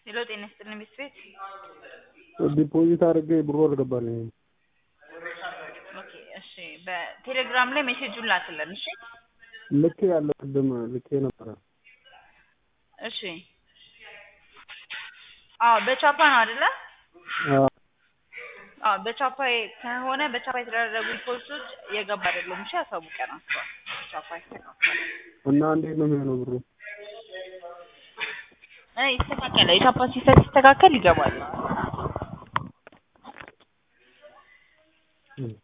ሄሎ ጤና ይስጥልኝ ቤት ቤት ዲፖዚት አድርጌ ብሩ አልገባልኝም። ኦኬ እሺ በቴሌግራም ላይ ሜሴጁን ላክልን እሺ ልኬ ያለ ቅድም ልኬ ነበረ። እሺ አዎ በቻፓ ነው አይደለ አዎ አዎ በቻፓ ከሆነ በቻፓ የተደረጉ ሪፖርቶች የገባ አይደለም እሺ ያሳውቀናቸዋል ቻፓ ይስተካከላል እና እንዴት ነው የሚሆነው ብሩ? እ ይስተካከላል የቻፓ ሲስተም ሲስተካከል ይገባል